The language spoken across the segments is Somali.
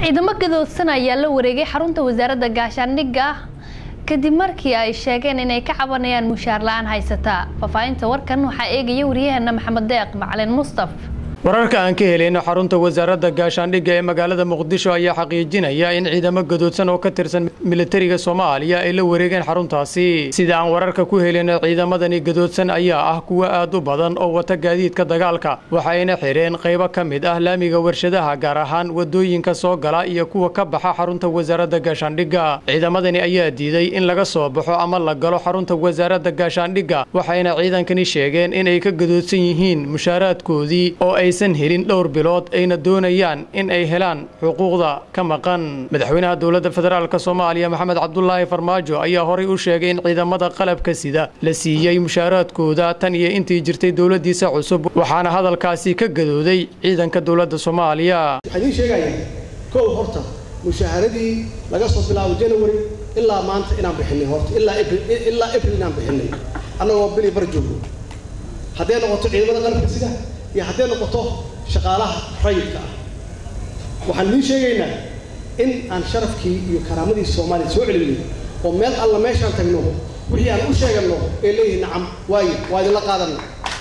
ciidamo gadoodsan ayaa la wareegay xarunta wasaaradda gaashaandhigga kadib markii ay sheegeen inay ka cabanayaan mushaar la-aan haysata faahfaahinta warkan waxaa eegaya wariyaheena maxamed deeq macalin mustaf wararka aan ka helayno xarunta wasaaradda gaashaandhigga ee magaalada muqdisho ayaa xaqiijinaya in ciidamo gadoodsan oo ka tirsan militariga soomaaliya ay la wareegeen xaruntaasi sida aan wararka ku helayno ciidamadani gadoodsan ayaa ah kuwo aad u badan oo wata gaadiidka dagaalka waxayna xidheen qaybo ka mid ah laamiga warshadaha gaar ahaan wadooyinka soo gala iyo kuwa ka baxa xarunta wasaaradda gaashaandhigga ciidamadani ayaa diiday in laga soo baxo ama la galo xarunta wasaaradda gaashaandhigga waxayna ciidankani sheegeen inay ka gadoodsan yihiin mushaaraadkoodii oo ay aysan helin dhowr bilood ayna doonayaan in ay helaan xuquuqda ka maqan madaxweynaha dowladda federaalk soomaaliya maxamed cabdulaahi farmaajo ayaa horay u sheegay in ciidamada qalabka sida la siiyey mushaaraadkooda tan iyo intii jirtay dowladdiisa cusub waxaana hadalkaasi ka gadooday ciidanka dowladda soomaaliya waxaan idiin sheegayaa kow horta mushaaharadii laga soo bilaabo january ilaa maanta inaan bixinay horta ilaa ilaa april inaan bixinay annagoo bili bar joogno hadday noqoto ciidamada qalabka sida iyo hadday noqoto shaqaalaha rayidka ah waxaan idiin sheegaynaa in aan sharafkii iyo karaamadii soomaaliya soo celinay oo meel alla meeshaan tagno wixii aan u sheeganno ee leeyihi nacam waayo waa idinla qaadanna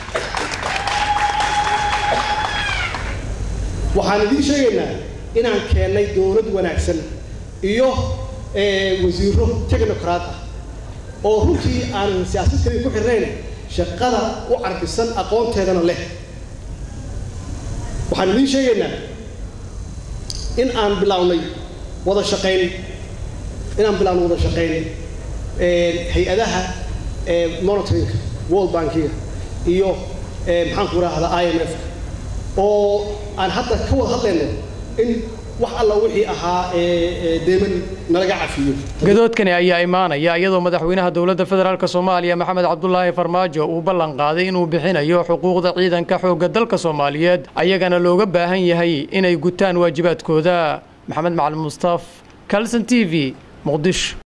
waxaan idiin sheegaynaa inaan keennay dowlad wanaagsan iyo wasiiro technocrat ah oo runtii aan siyaasad kaliya ku xirnayn shaqada u carbisan aqoonteedana leh waxaan idiin sheegaynaa in aan bilownay wada shaqayn inaan bilownay wada shaqayn hay-adaha monitoringa world bankiga iyo maxaanku idhaahdaa i m f oo aan hadda ka wada hadlayno in wax alla wixii ahaa deeman nalaga cafiyo gadoodkani ayaa imaanaya iyadoo madaxweynaha dowladda federaalk soomaaliya maxamed cabdulaahi farmaajo uu ballan qaaday inuu bixinayo xuquuqda ciidanka xoogga dalka soomaaliyeed ayagana looga baahan yahay inay gutaan waajibaadkooda maxamed macalin mustaaf calson t v muqdisho